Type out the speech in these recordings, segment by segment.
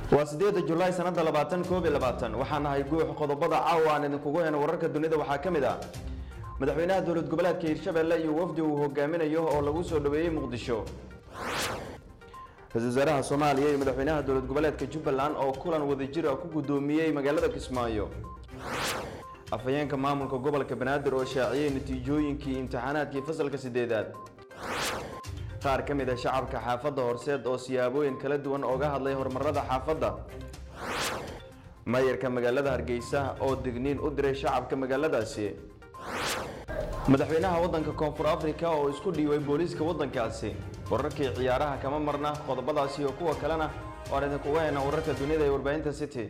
waa sideeda julaay sanada labaatan koob iyo labaatan waxaan nahay guux qodobada caawa aan idinkugu heyno wararka dunida waxaa ka mid ah madaxweynaha dowlad goboleedka hirshabelle iyo wafdi uu hogaaminayo oo lagu soo dhaweeyey muqdisho ra-isul wasaaraha soomaaliya iyo madaxweynaha dowlad goboleedka jubbaland oo kulan wadajir ah ku guddoomiyey magaalada kismaayo afhayeenka maamulka gobolka banaadir oo shaaciyey natiijooyinkii imtixaanaadkii fasalka sideedaad qaar ka mid a shacabka xaafadda horseed oo siyaabooyin kala duwan ooga hadlay horumarada xaafadda maayarka magaalada hargeysa oo digniin u diray shacabka magaaladaasi madaxweynaha waddanka koonfur africa oo isku dhiibay booliiska waddankaasi wararkii ciyaaraha kama marna qodobadaasi iyo kuwa kalena waan idinkuga haynaa wararka dunida ee warbaahinta city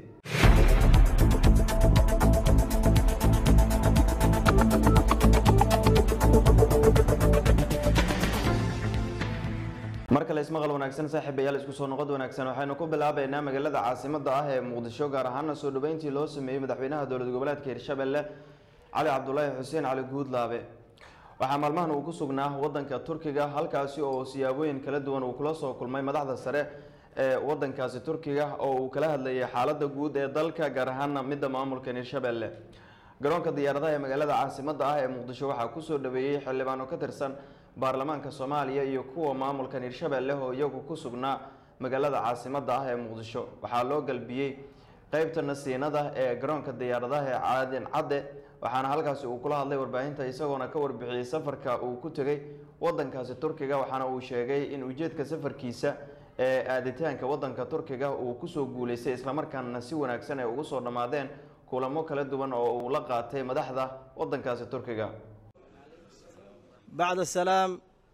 mar kale ismaqal wanaagsan saaxiibayaal isku soo noqod wanaagsan waxaynu ku bilaabaynaa magaalada caasimada ah ee muqdisho gaar ahaana soo dhaweyntii loo sameeyey madaxweynaha dowlad goboleedka hirshabelle cali cabdulaahi xuseen cali guudlaabe waxaa maalmahan uu ku sugnaa wadanka turkiga halkaasi oo siyaabooyin kala duwan uu kula soo kulmay madaxda sare ee wadankaasi turkiga oo uu kala hadlayay xaalada guud ee dalka gaar ahaana midda maamulkan hirshabelle garoonka diyaaradaha ee magaalada caasimada ah ee muqdisho waxaa kusoo dhaweeyey xildhibaano ka tirsan baarlamaanka soomaaliya iyo kuwa maamulkan hirshabelle oo iyagu ku sugnaa magaalada caasimada ah ee muqdisho waxaa loo galbiyey qeybta nasiinada ee garoonka diyaaradaha ee caadin cadde waxaana halkaasi uu kula hadlay warbaahinta isagoona ka warbixiyey safarka uu ku tegay wadankaasi turkiga waxaana uu sheegay in ujeedka safarkiisa ee aaditaanka wadanka turkiga uu kusoo guuleystay islamarkaana si wanaagsan ay ugu soo dhammaadeen kulamo kala duwan oo uu la qaatay madaxda wadankaasi turkiga bacda salaam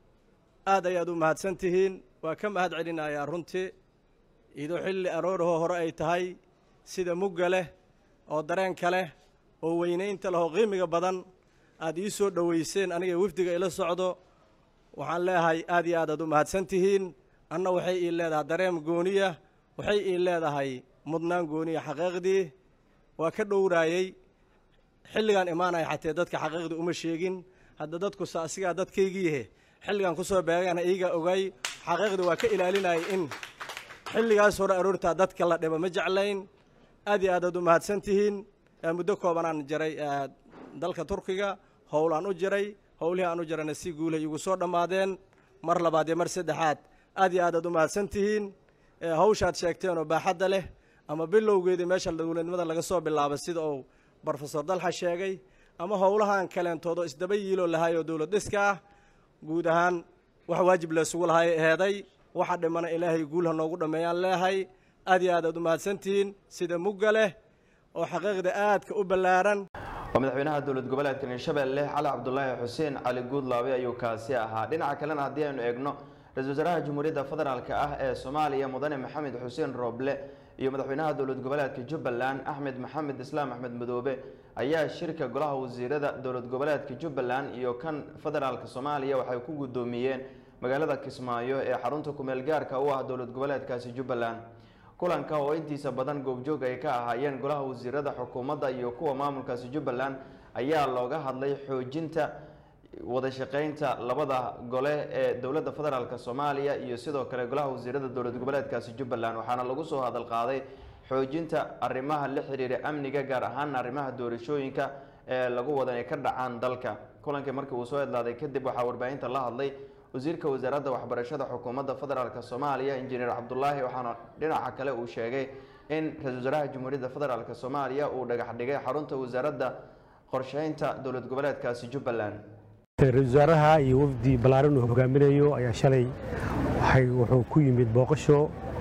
aad ayaad u mahadsan tihiin waa ka mahad celinayaa runtii idoo xilli aroorahoo hore ay tahay sida mugga leh oo dareenka leh oo weynaynta leh oo qiimiga badan aad ii soo dhoweyseen aniga wafdiga ila socdo waxaan leeyahay aad iyo aad aad u mahadsan tihiin anna waxay ii leedahay dareem gooniya waxay ii leedahay mudnaan gooniya xaqiiqdii waa ka dhowraayey xilligaan imaanaya xatee dadka xaqiiqdii uma sheegin hadda dadkusa asigaa dadkaygiihe xilligan kusoo beegana iiga ogay xaqiiqdii waa ka ilaalinayay in xilligaas hore aroortaa dadka la dhibo ma jeclayn aad iyo aad aad u mahadsan tihiin muddo koobanaan jiray dalka turkiga howlaan u jiray howlihii aan u jirayna si guulay igu soo dhammaadeen mar labaad iyo mar saddexaad aad iyo aad aad u mahadsan tihiin hawshaad sheegteen oo baaxadda leh ama bilowgeedii meesha dowladnimada laga soo bilaabay sida uu brofesor dalxa sheegay ama howlahaan kaleentoodo isdaba yiiloo lahaay oo dowlad dhiska ah guud ahaan wax waajib laysugu lahay eheeday waxa dhimana ilaahay guulha noogu dhammeeyaan leehay aad iyo aad aad u mahadsantihiin sida mugga leh oo xaqiiqda aadka u ballaaran waa madaxweynaha dowlad goboleedkan hirshabelle cali cabdulaahi xuseen cali guudlaabe ayuu kaasi ahaa dhinaca kalena haddii aynu eegno ra-isul wasaaraha jamhuuriyadda federaalk ah ee soomaaliya mudane maxamed xuseen rooble iyo madaxweynaha dowlad goboleedka jubbaland axmed maxamed islaam axmed madoobe ayaa shirka golaha wasiirada dowlad goboleedka jubbaland iyo kan federaalka soomaaliya waxay ku guddoomiyeen magaalada kismaayo ee xarunta kumeel gaarka u ah dowlad goboleedkaasi jubbaland kulanka oo intiisa badan goobjoog ay ka ahaayeen golaha wasiirada xukuumadda iyo kuwa maamulkaasi jubbaland ayaa looga hadlay xoojinta wada shaqeynta labada gole ee dowladda federaalk soomaaliya iyo sidoo kale golaha wasiirada dowlad goboleedkaasi jubbaland waxaana lagu soo hadal qaaday xoojinta arrimaha la xiriira amniga gaar ahaan arrimaha doorashooyinka ee lagu wada inay ka dhacaan dalka kulankii markii uu soo idlaaday kadib waxaa warbaahinta la hadlay wasiirka wasaaradda waxbarashada xukuumadda federaalk soomaaliya injineer cabdulaahi waxaana dhinaca kale uu sheegay in ra-isul wasaaraha jamhuuriyadda federaalk soomaaliya uu dhagax dhigay xarunta wasaaradda qorsheynta dowlad goboleedkaasi jubbaland ra-isul wasaaraha iyo wafdi ballaaran uu hogaaminayo ayaa shalay waxay wuxuu ku yimid booqasho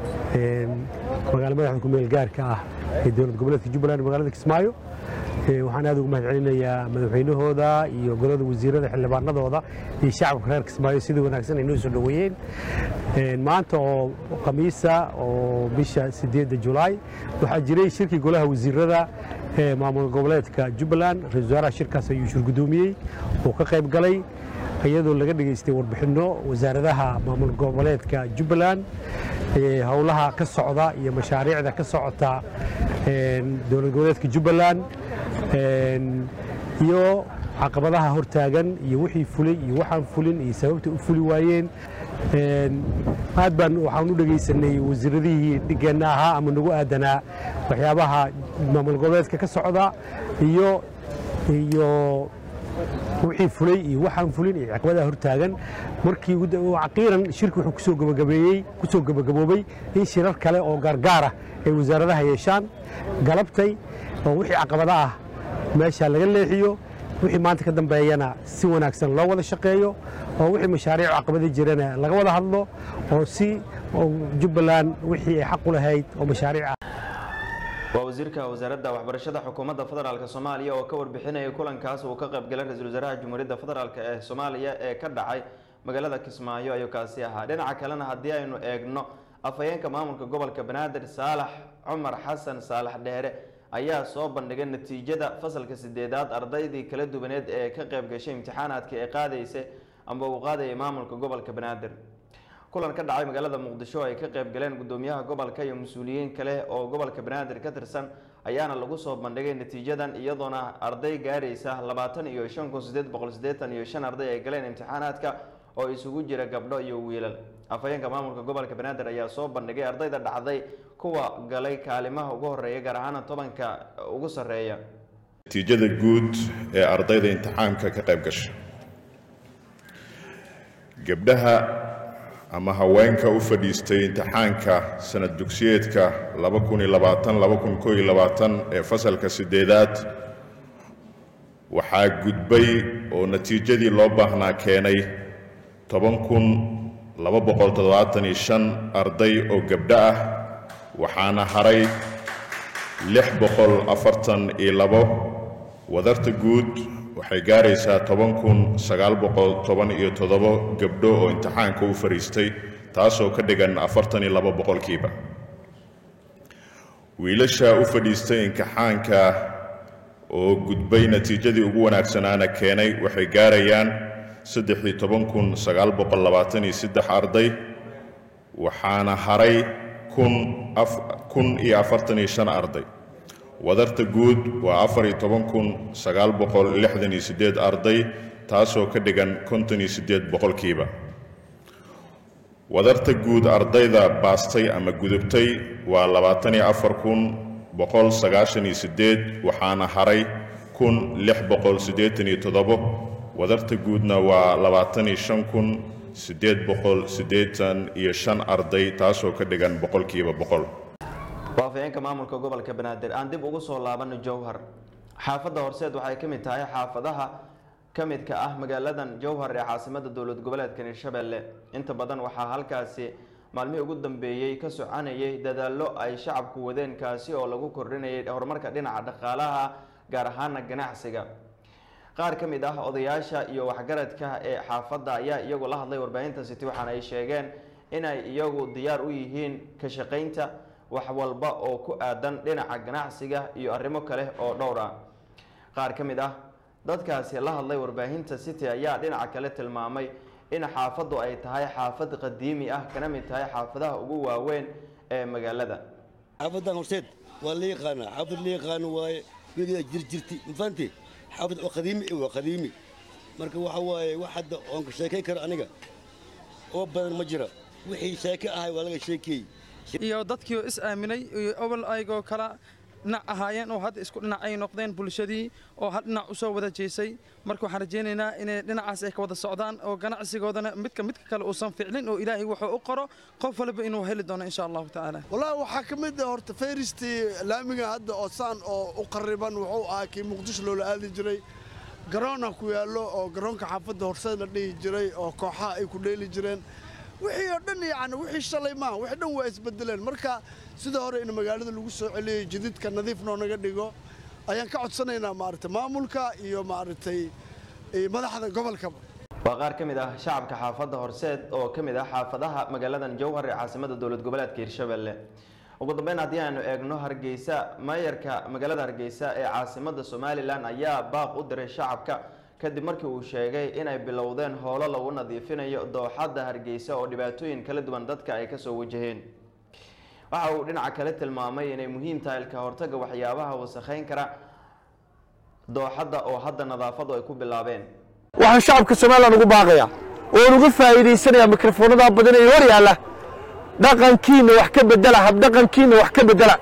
magaala madaxda kumeel gaarka ah ee dowlad goboleedka jubbaland magaalada kismaayo waxaan aad ugu mahad celinayaa madaxweynahooda iyo golada wasiirada xildhibaanadooda iyo shacabka reer kismaayo sida wanaagsan ay noo soo dhoweeyeen maanta oo khamiisa oo bisha sideedda julaay waxaa jiray shirkii golaha wasiirada ee maamul goboleedka jubbaland ra-isul wasaaraha shirkaas ayuu shirgudoomiyey oo ka qayb galay iyadoo laga dhegaystay warbixinno wasaaradaha maamul goboleedka jubbaland howlaha ka socda iyo mashaariicda ka socota dowlad goboleedka jubbaland iyo caqabadaha hortaagan iyo wixii fulay iyo waxaan fulin iyo sababta u fuli waayeen aad baan waxaan u dhegaysanay wasiiradihii dhigeenna ahaa ama nagu aadanaa waxyaabaha maamul goboleedka ka socda iyo iyo wixii fulay iyo waxaan fulin iyo caqabadaha hortaagan markii caqiiran shirki wuxuu kusoo gabagabeeyey kusoo gabagaboobay in shirar kale oo gaargaar ah ay wasaaradaha yeeshaan galabtay oo wixii caqabada ah meesha laga leexiyo wixii maanta ka dambeeyana si wanaagsan loo wada shaqeeyo oo wixii mashaariic caqabada jirana laga wada hadlo oo si jubbaland wixii ay xaq u lahayd oo mashaariic ah waa wasiirka wasaaradda waxbarashada xukuumadda federaalk soomaaliya oo ka warbixinayay kulankaas uu ka qaybgalay ra-iisul wasaaraha jamhuuriyadda federaalk ee soomaaliya ee ka dhacay magaalada kismaayo ayuu kaasi ahaa dhinaca kalena haddii aynu eegno afhayeenka maamulka gobolka banaadir saalax cumar xasan saalax dheere ayaa soo bandhigay natiijada fasalka sideedaad ardaydii kala duwaneed ee ka qayb gashay imtixaanaadka ee qaadaysay amba uu qaadayay maamulka gobolka banaadir kulan ka dhacay magaalada muqdisho ay ka qayb galeen gudoomiyaha gobolka iyo mas-uuliyiin kale oo gobolka banaadir ka tirsan ayaana lagu soo bandhigay natiijadan iyadoona arday gaaraysa labaatan iyo shan kun sideed boqol sideetan iyo shan arday ay galeen imtixaanaadka oo isugu jira gabdho iyo wiilal afhayeenka maamulka gobolka banaadir ayaa soo bandhigay ardayda dhacday kuwa galay kaalimaha ugu horeeya gaar ahaana tobanka ugu sarreeya natiijada guud ee ardayda imtixaanka ka qayb gasha gabdhaha ama haweenka u fadhiistay imtixaanka sanad dugsiyeedka ee fasalka sideedaad waxaa gudbay oo natiijadii loo baahnaa keenay arday oo gabdho ah waxaana haray wadarta guud waxay gaaraysaa gabdho oo imtixaanka u fadhiistay taasoo ka dhigan boqolkiiba wiilasha u fadhiistay imtixaanka oo gudbay natiijadii ugu wanaagsanaana keenay waxay gaarayaan arday waxaana haray arday wadarta guud waa arday taasoo ka dhigan boqolkiiba wadarta guud ardayda baastay ama gudubtay waa waxaana haray wadarta guudna waa arday taasoo ka dhigan boqolkiiba boqol waa afhayeenka maamulka gobolka banaadir aan dib ugu soo laabano jowhar xaafadda horseed waxay ka mid tahay xaafadaha ka midka ah magaaladan jowhar ee caasimada dowlad goboleedka hirshabelle inta badan waxaa halkaasi maalmihii ugu dambeeyey ka soconayay dadaallo ay shacabku wadeen kaasi oo lagu kordhinayay horumarka dhinaca dhaqaalaha gaar ahaana ganacsiga qaar ka mid ah odayaasha iyo waxgaradka ee xaafadda ayaa iyagu la hadlay warbaahinta city waxaana ay sheegeen inay iyagu diyaar u yihiin ka shaqaynta wax walba oo ku aadan dhinaca ganacsiga iyo arrimo kale oo dhowr ah qaar ka mid ah dadkaasi la hadlay warbaahinta city ayaa dhinaca kale tilmaamay in xaafaddu ay tahay xaafad qadiimi ah kana mid tahay xaafadaha ugu waaweyn ee magaalada xaafadan horseed waa la yaqaanaa xaafad la yaqaano waaye weligeeda jir jirti mafahante xaafad oo qadiimi waa qadiimi marka waxa waaye wax hadda oon ka sheekayn karo aniga oo badan ma jira wixii sheeke ahay waa laga sheekeeyey iyo dadkii oo is aaminay iyo obol aygoo kala dhinac ahaayeen oo hadda isku dhinac ay noqdeen bulshadii oo hal dhinac u soo wada jeesay marka waxaan rajaynaynaa inay dhinacaas ay ka wada socdaan oo ganacsigoodana midka midka kale uusan ficlin oo ilaahay wuxuu u qoro qof walba inuu heli doono insha allahu tacaala wallaahi waxaa ka mid ah horta fayristii laamiga hadda oo saan oo u qariban wuxuu ahaa kii muqdisho loola aadi jiray garoona ku yaallo oo garoonka xaafadda horseed la dhihi jiray oo kooxaha ay ku dheeli jireen wixii oo dhan yacni wixii shalay maaha wixii dhan waa isbedeleen marka sida hore in magaalada lagu soo celiyey jididka nadiif noo naga dhigo ayaan ka codsanaynaa maaragtay maamulka iyo maaragtay madaxda gobolkaba waa qaar ka mid ah shacabka xaafadda horseed oo ka mid ah xaafadaha magaaladan jowhar ee caasimada dowlad goboleedka hirshabelle ugu dambeyn haddii aanu eegno hargeysa maayarka magaalada hargeysa ee caasimada somalilan ayaa baaq u diray shacabka kadib markii uu sheegay inay bilowdeen howlo lagu nadiifinayo dooxadda hargeysa oo dhibaatooyin kala duwan dadka ay kasoo wajaheen waxa uu dhinaca kale tilmaamay inay muhiim tahay ilka hortaga waxyaabaha wasakheyn kara dooxadda oo hadda nadaafadu ay ku bilaabeen waxaan shacabka somalilan ugu baaqayaa oon uga faa'iidaysanaya mikrofoonada badan ee hor yaalla dhaqankiinna wax ka bedela habdhaqankiinna wax ka bedela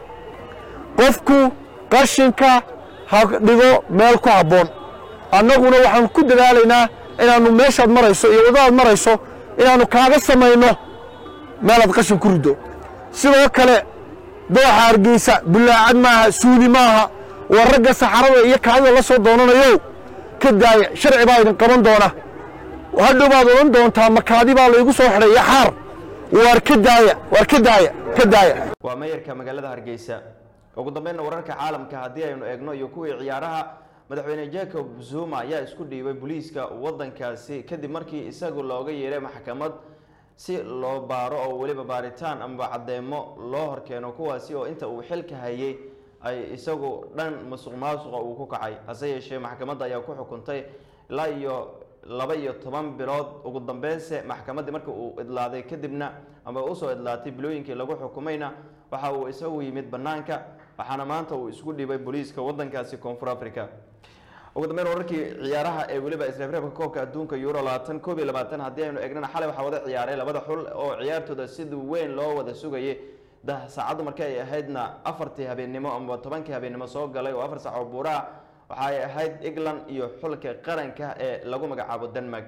qofku qashinka ha dhigo meel ku habboon annaguna waxaan ku dadaalaynaa inaannu meeshaad marayso iyo waddadaad marayso inaannu kaaga samayno meelaad qashin ku riddo sidoo kale dooxa hargeysa bulaacad maaha suuli maaha waa ragga saxarada iyo kaadida la soo doonanayo ka daaya sharci baa idin qaban doona hadhow baad odhan doontaa makaadi baa laygu soo xidhay iyo xaar waar ka daaya waar ka daaya ka daaya waa meeyarka magaalada hargeysa ugu dambeynna wararka caalamka haddii aynu eegno iyo kuwii ciyaaraha madaxweyne jacob zuma ayaa isku dhiibay booliiska waddankaasi kadib markii isagu looga yeeray maxkamad si loo baaro oo weliba baaritaan ama caddeemo loo horkeeno kuwaasi oo inta uu xilka hayay ay isagu dhan musuq maasuqa uu ku kacay hase yeeshee maxkamadda ayaa ku xukuntay ilaa iyo laba iyo toban bilood ugu dambeynse maxkamaddii marka uu idlaaday kadibna ama usoo idlaatay bilooyinkii lagu xukumayna waxa uu isagu yimid bannaanka waxaana maanta uu isku dhiibay booliiska waddankaasi koonfur africa ugu dambeyn wararkii ciyaaraha ee weliba isreebreebka koobka adduunka euro labaatan koob iyo labaatan haddii aynu eegnana xalay waxaa wada ciyaaray labada xul oo ciyaartooda sida weyn loo wada sugayay da saacaddu markii ay ahaydna afartii habeennimo ama tobankii habeennimo soo galay oo afar saac oo buuraha waxa ay ahayd england iyo xulka qaranka ee lagu magacaabo denmark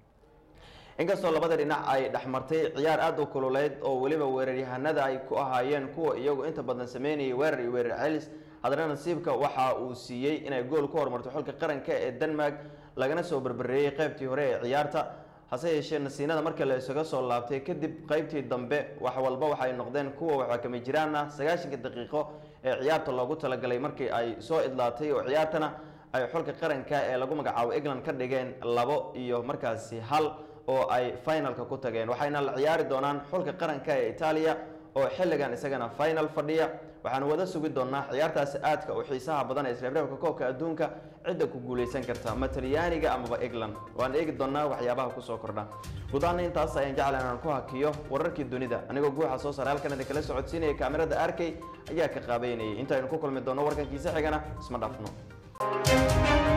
inkastoo labada dhinac ay dhexmartay ciyaar aada u kululeyd oo weliba weeraryahanada ay ku ahaayeen kuwa iyagu inta badan sameynayay weerar iyo weerar celis haddana nasiibka waxa uu siiyey inay gool ku horumarto xulka qaranka ee denmark lagana soo berbereeyey qaybtii hore ee ciyaarta hase yeeshee nasiinada marka la isaga soo laabtay kadib qaybtii dambe wax walba waxay noqdeen kuwa waxakami jiraana sagaashanka daqiiqo ee ciyaarta loogu talagalay markii ay soo idlaatay oo ciyaartana ay xulka qaranka ee lagu magacaabo england ka dhigeen labo iyo markaasi hal oo ay finalka ku tageen waxayna la ciyaari doonaan xulka qaranka ee itaaliya oo xilligan isagana final fadhiya waxaanu wada sugi doonaa ciyaartaasi aadka u xiisaha badan ee isreebreebka koobka adduunka cidda ku guuleysan karta ma talyaaniga amaba england waan eegi doonaa waxyaabaha kusoo kordha guud ahaana intaas ayaan jeclan inaan ku hakiyo wararkii dunida anigoo guuxa soo saare halkan idin kala socodsiinaya kaamirada arkay ayaa ka qaabeynayay intaaynu ku kulmi doono warkankiisa xigana isma dhaafno